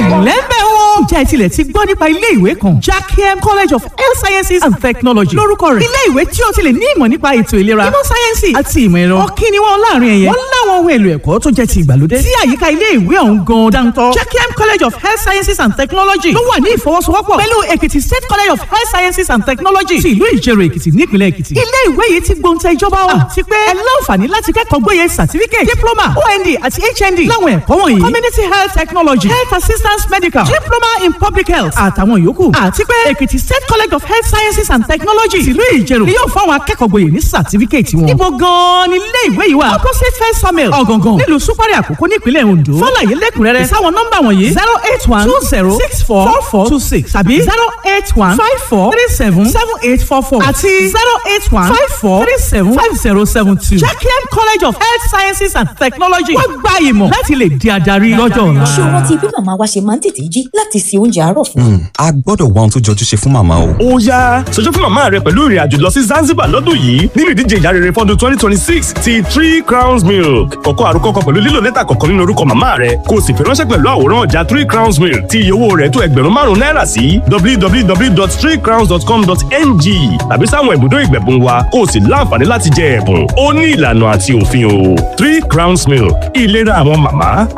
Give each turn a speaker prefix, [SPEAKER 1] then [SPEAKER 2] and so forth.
[SPEAKER 1] ẹ̀lẹ́mbẹ̀ wọn. ǹjẹ́ ẹ tilẹ̀ ti gbọ́ nípa ilé ìwé kan Jackiem College of Health Sciences and Technology lórúkọ rẹ̀ ilé ìwé tí o ti lè ní ìmọ̀ nípa ètò ìlera ìmọ̀ sáyẹ́nsì àti ìmọ̀ ẹ̀rọ ọ̀kí ni wọ́n láàrin ẹ̀yẹ wọ́n láwọn ohun èlò ẹ̀kọ́ tó jẹ́ ti ìgbàlódé tí àyíká ilé ìwé ọ̀hún gan dáńtọ́ Jackiem College of Health Sciences and Technology ló wà ní ìfọwọ́sowọ́pọ̀ pẹ̀lú Èkìtì State College of Health Sciences and Technology ti ìlú Ìjẹ̀rò Èkìtì nípìnlẹ̀ Èkìtì ilé ìwé yìí ti gbóǹtẹ̀ ìjọba wa àti pé ẹ láǹfààní láti kẹ́kọ̀ọ́ gboyè certificate diploma OND àti HND láwọn ẹ̀kọ́ wọ̀nyí community health technology health assistance medical diploma in public health àtàwọn yòókù àti pé Èkìtì State College of Health Sciences and Technology tìlú Ìjẹ̀rò ni yóò fáwọn akẹ́kọ̀ọ́ gboyè ní certificate wọn. ibo gan-an ni ilé ìwé yìí wà opposite first samuel ọ̀gàngàn nílùú súpárì àkókò nípínlẹ̀ Ondo fọláyé lẹ́kùnrẹ́rẹ́ sáwọn nọ́mbà wọ̀nyí zero eight one two zero six four four four two six tàbí zero eight one five four three seven seven eight four four àti zero eight one five four three seven five zero seven two. Jackiem College of Health Sciences and Technology wọ́n gba ìmọ̀ láti lè di adarí lọ́jọ́ ọ̀la.
[SPEAKER 2] ṣé o rántí bí màmá wa ṣe máa ń tètè jí láti se oúnjẹ àárọ̀ fún wa?
[SPEAKER 3] a gbọ́dọ̀ wá ohun tó jọjú ṣe fún màmá o.
[SPEAKER 4] ó yá ṣojú fún màmá rẹ pẹ̀lú ìrìn àjò lọ sí Zanzibar lọ́dún yìí nínú ìdíje ìyá rere fọ́dún twenty twenty six ti three crowns milk kọ̀kọ́ àrùkọ kan pẹ̀lú lílo lẹ́tà kọ̀ọ̀kan nínú orúkọ màmá rẹ kó o sì fi ránṣẹ́ pẹ̀lú àwòrán ọjà three crowns milk tí iye owó rẹ̀ tó ẹgbẹ̀rún márùn-ún náírà sí www.threecrowns.com.ng tàbí sáwọn ibùdó ìgbẹ̀bùn wa kó o sì láǹfààní láti jẹ ẹ̀bùn ó ní ìlànà àti òfin o three crowns milk ìlera àwọn màmá